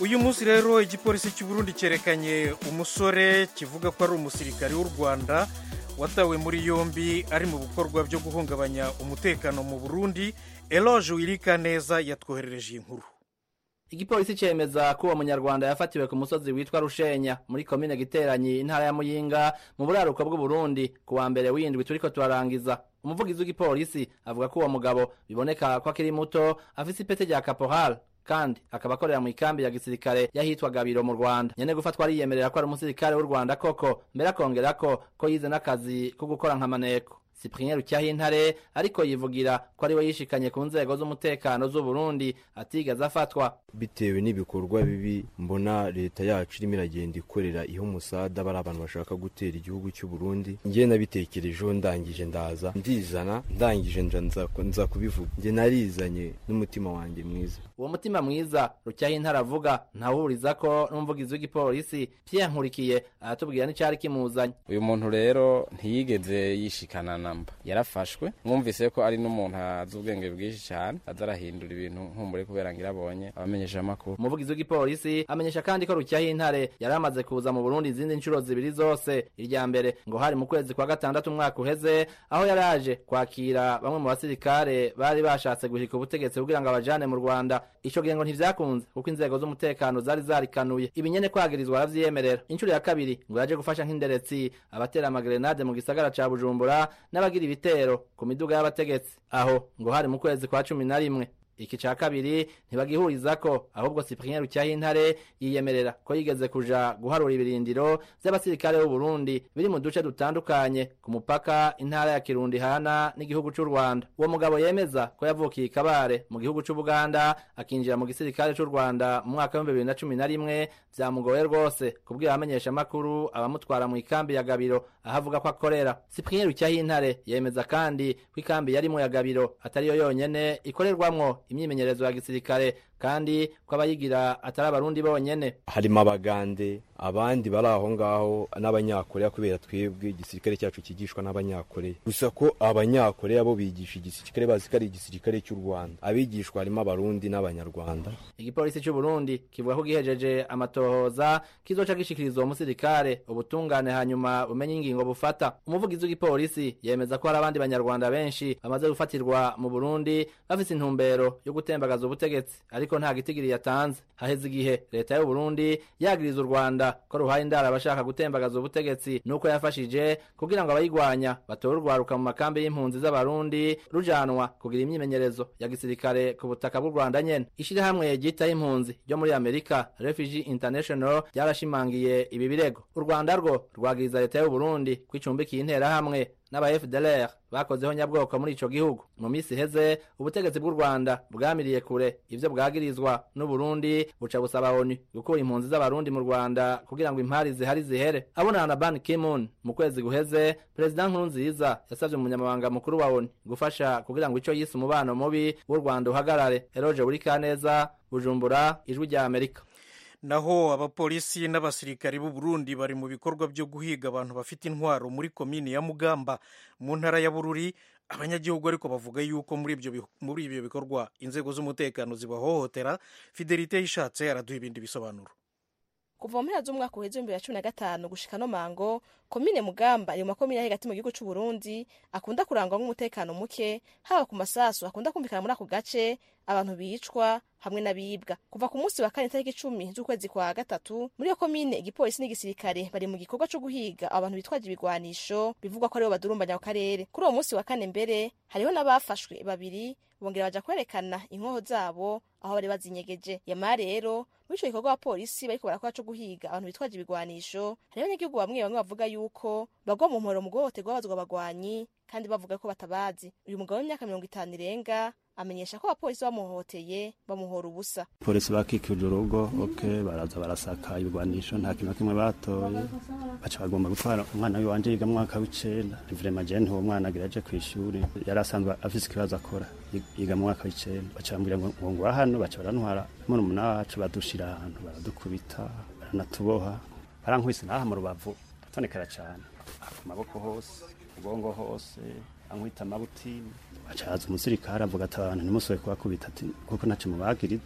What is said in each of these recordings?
uyu munsi rero igipolisi cy'u Burundi cyerekanye umusore kivuga ko ari umusirikare w'u rwanda watawe muri yombi ari mu bikorwa byo guhungabanya umutekano mu burundi eloge wirika neza yatwoherereje iyi nkuru igipolisi cemeza ko uwo munyarwanda yafatiwe ku musozi witwa rushenya muri komine giteranyi intara ya muyinga mu buraruko bw'uburundi ku wa mbere w'indwi turiko turarangiza umuvugizi w'igipolisi avuga ko uwo mugabo biboneka ko akiri muto afise ipete rya caporal kandi akaba akorera mu ikambi ya gisirikare yahitwa gabiro mu rwanda nyene gufatwa ariyemerera ko ari umusirikare w'u rwanda koko mbere akongera ko ko yize n'akazi ko gukora nkamaneko cyprien rucyahintare ariko yivugira ko ari we yishikanye ku nzego z'umutekano z'u Burundi atigeze afatwa bitewe n'ibikorwa bibi mbona leta yacu irimo iragenda ikorera ihe umusada bari abantu bashaka gutera igihugu cy'u Burundi njye nabitekerejeho ndangije ndaza ndizana ndangije nza kubivuga njye narizanye n'umutima wanjye mwiza uwo mutima mwiza rucyahintare avuga ntawuriza ko n'umuvugizi w'igipolisi Pierre Nkurikiye aratubwira n'icyari kimuzanye uyu muntu rero ntiyigeze yishikana namba yarafashwe mwumvise ko ari n'umuntu azi ubwenge bwinshi cyane aza arahindura ibintu nkumbure kubera ngo irabonye abamenyesha amakuru umuvugizi w'igipolisi amenyesha kandi ko rucyahintare yari amaze kuza mu burundi izindi nshuro zibiri zose irya mbere ngo hari mu kwezi kwa gatandatu umwaka uheze aho yari aje kwakira bamwe mu basirikare bari bashatse guhika ubutegetsi kugira ngo abajane mu rwanda ico gihe ngo ntivyakunze kuko inzego z'umutekano zari zarikanuye ibinyene kwagirizwa aravyiyemerera inshuro ya kabiri ngo yaje gufasha nk'inderetsi abatera amagerenade mu gisagara ca bujumbura n'abagira ibitero ku miduga y'abategetsi aho ngo hari mu kwezi kwa cumi na rimwe iki ca kabiri ntibagihuriza ko ahubwo Cyprien Rucyahintare yiyemerera ko yigeze kuja guharura ibirindiro vy'abasirikare b'u Burundi biri mu duce dutandukanye ku mupaka intara ya Kirundi hana n'igihugu c'u Rwanda uwo mugabo yemeza ko yavukiye i Kabare mu gihugu c'u Buganda akinjira mu gisirikare c'u Rwanda mu mwaka wa 2011 vyamugoye rwose kubwira abamenyesha makuru abamutwara mu ikambi ya Gabiro ahavuga ko akorera Cyprien Rucyahintare yemeza kandi ko ikambi yarimo ya Gabiro atariyo yonyene ikorerwamwo imyimenyerezo ya gisirikare kandi ko abayigira atari abarundi bonyene harimo abagande abandi bari aho ngaho n'abanyakoreya kubera twebwe igisirikare cyacu kigishwa n'abanyakoreya gusa ko abanyakoreya bo bigisha igisirikare bazi ko ari igisirikare cy'u rwanda abigishwa harimo abarundi n'abanyarwanda igipolisi cy'u burundi kivuga ko gihejeje amatohoza kizoca gishikiriza uwo musirikare ubutungane hanyuma bumenye ingingo bufata umuvugizi w'igipolisi yemeza ko hari abandi banyarwanda benshi bamaze gufatirwa mu burundi bafise intumbero yo gutembagaza ubutegetsi ariko nta gitigiri yatanze haheze igihe leta y'u burundi yagiriza u rwanda ko ruhaye indara abashaka gutembagaza ubutegetsi nuko yafashije kugira ngo abayigwanya batore urwaruka mu makambi y'impunzi z'abarundi rujanwa kugira imyimenyerezo ya gisirikare ku butaka bw'u rwanda nyene ishirahamwe ryitaho impunzi ryo muri amerika refugee international ryarashimangiye ibi birego u rwanda rwo rwagiriza leta y'u burundi ko icumbikiye interahamwe n'aba FDLR bakozeho nyabwoko muri ico gihugu mu misi heze ubutegetsi bw'u Rwanda bwamiriye kure ivyo bwagirizwa n'u Burundi buca busaba ONU gukura impunzi z'abarundi mu Rwanda kugira ngo impari zihari zihere abonana na Ban Ki-moon mu kwezi guheze President Nkurunziza yasavye umunyamabanga mukuru wa ONU gufasha kugira ngo ico yise umubano mubi w'u Rwanda uhagarare Eroje Burikaneza Bujumbura ijwi rya Amerika naho abapolisi n'abasirikari b'u Burundi bari mu bikorwa byo guhiga abantu bafite intwaro muri komini ya Mugamba mu ntara ya Bururi abanyagihugu ariko bavuga yuko muri ibyo muri ibyo bikorwa inzego z'umutekano zibahohotera Fidelite yishatse araduha ibindi bisobanuro kuva mu mpera z'umwaka uheze w'ibihumbi bibiri na cumi na gatanu gushika no mango komine mugamba iri mu makomine ari hagati mu gihugu c'u Burundi akunda kurangwa nk'umutekano muke haba ku masasu akunda kumvikana muri ako gace abantu bicwa hamwe n'abibwa kuva ku munsi wa kane tariki icumi z'ukwezi kwa gatatu muri iyo komine igipolisi n'igisirikare bari mu gikorwa co guhiga abantu bitwaje ibigwanisho bivugwa ko aribo badurumbanya ku karere kuri uwo munsi wa kane mbere hariho n'abafashwe babiri bongera baja kwerekana inkoho zabo aho bari bazinyegeje yamara rero muri ico gikorwa abapolisi bariko barakora co guhiga abantu bitwaje ibigwanisho hariho abanyagihugu bamwe bamwe bavuga yuko bagwa mu mporo mu guhohoterwa babazwa abagwanyi kandi bavuga ko batabazi uyu mugabo w'imyaka mirongo itanu irenga amenyesha ko abapolisi bamuhohoteye bamuhora ubusa polisi bakikije urugo ok baraza barasaka ibigwanisho nta kintu na kimwe batoye baca bagomba gutwara umwana wiwanje yiga mu mwaka w'icenda vrema je uwo mwana agira aje kw'ishuri yari asanzwe afise ikibazo akora yiga mu mwaka w'icenda baca bambwira ngo ngo ngwa hano baca barantwara murumuna wacu badushira ahantu baradukubita baranatuboha barankubise n'aha mu rubavu atonekera cane ku maboko hose ubwongo hose ankwita amabutini acaza umusirikare avuga ati abantu ntimusobe kubakubita ati kuko ntaco mubagiriza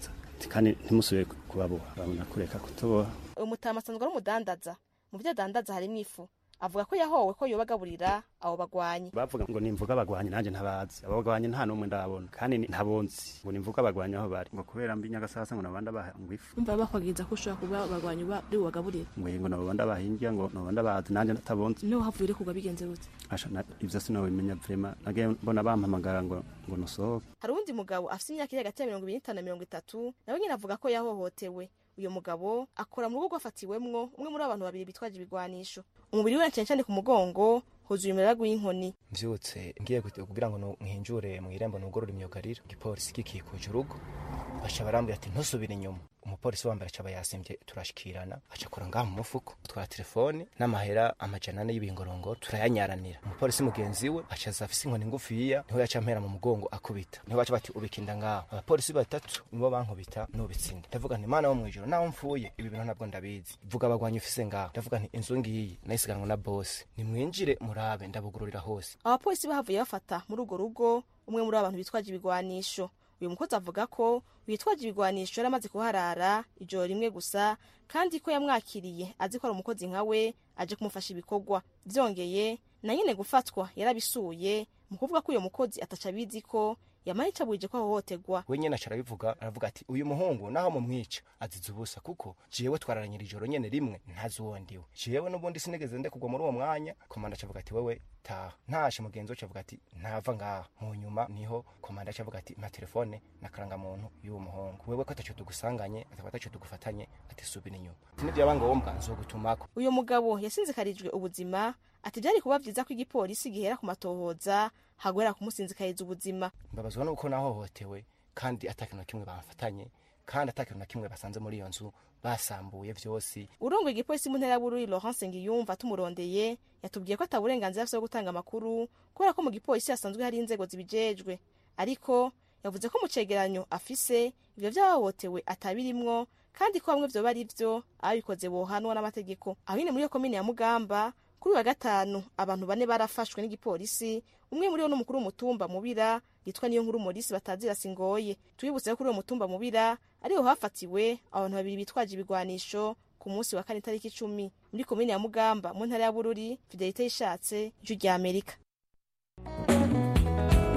kandi ntimusubire kubaboha babona kureka kutuboha uyu mutama asanzwe ari umudandaza mu byo adandaza harimo ifu avuga ko yahowe ko yobagaburira abo bagwanyi bavuga ngo nimvuga abagwanyi nanjye ntabazi abo bagwanyi nta n'umwe ndabona kandi ni- ntabonzi ngo nimvuga abagwanyi aho bari ngo kubera mbi nyagasasa ngo nabanda baha ngo ifu umva bakwagiriza ko ushobora kuba abagwanyi uri bubagaburire ngo ngo nabanda bahingira ngo nabanda bazi nanjye ntabonzi niho havuye uri kugwa bigenze gute Asha, na- ivyo sinabimenya vrema nagiye mbona bampamagara ngo ngo nusohoke hari uwundi mugabo afite imyaka iri hagati ya mirongo ibiri n'itanu na mirongo itatu nawe nyine avuga ko yahohotewe uyu mugabo akora mu rugo rwafatiwemwo umwe muri abantu babiri bitwaje ibigwanisho umubiri we cyane cyane ku mugongo huzuye umuraragu w'inkoni mvyutse ngiye gut- kugira ngo nu- nkinjure mu irembo nugorora imyugariro igipolisi gikikuje urugo baca barambwira ati ntusubire inyuma umupolisi wambere acaba yasimvye turashikirana aca akora ngaha mu mufuko twara telefoni n'amahera amajana ane y'ibingorongoro turayanyaranira umupolisi mugenzi we aca aza afise inkoni ngufiya niho yaca ampera mu mugongo akubita niho baca bati ubikinda ngaho abapolisi batatu nibo bankubita nubitsinda ndavuga nti mana wo mwijoro naho mfuye ibi bintu ntabwo ndabizi vuga abagwanyi ufise ngaho ndavuga nti inzu ngiyi nayisiganwa na bosi nimwinjire murabe ndabugururira hose abapolisi bahavuye bafata muri urwo rugo umwe muri abo bantu bitwaje ibigwanisho uyu mukozi avuga ko witwaje ibigwanisho yari amaze kuharara ijoro rimwe gusa kandi ko yamwakiriye azi ko ari umukozi nka we aje kumufasha ibikorwa byongeye na nyine gufatwa yarabisuye mu kuvuga ko uyu mukozi ataca abizi ko yamara icabuje ko ahohoterwa we nyene aca arabivuga aravuga ati uyu muhungu naho mumwica azize ubusa kuko jewe twararanyira ijoro nyene rimwe ntazi uwo ndiwe jewe n'ubundi sinigeze ndekugwa muri uwo mwanya komanda acavuga ati wewe taha ntashe mugenzi we acavuga ati ntava ngaha mu nyuma niho komanda acavuga ati mpa telefone na karangamuntu y'uwo muhungu wewe ko ataco tugusanganye ataba ataco tugufatanye ati subira inyuma ati nivyaba ngombwa nzogutumako uyu mugabo yasinzikarijwe ubuzima ati byari kuba byiza ko igipolisi gihera ku matohoza hagwera kumusinzikariza ubuzima mbabazwa nuko nahohotewe kandi atakintu na kimwe bamfatanye kandi atakintu na kimwe basanze muri iyo nzu basambuye vyose urongoye igipolisi mu ntera y'abururi laurence ngiyumva tumurondeye yatubwiye ko ataburenganzira afite bwo gutanga amakuru kubera ko mu gipolisi hasanzwe hari inzego zibijejwe ariko yavuze ko mu cegeranyo afise ivyo vyahohotewe atabirimwo kandi ko bamwe vyoba ari vyo ababikoze bohanwa n'amategeko aho nyine muri iyo komine ya mugamba kuri uyu wa gatanu abantu bane barafashwe n'igipolisi umwe muri bo n'umukuru w'umutumba mubira yitwa niyo nkuru morisi batazira singoye tubibutse ko kuri uwo mutumba mubira ariho hafatiwe abantu babiri bitwaje ibigwanisho ku munsi wa kane itariki icumi muri komine ya mugamba mu ntara ya bururi fidelite yishatse ijwi rya amerika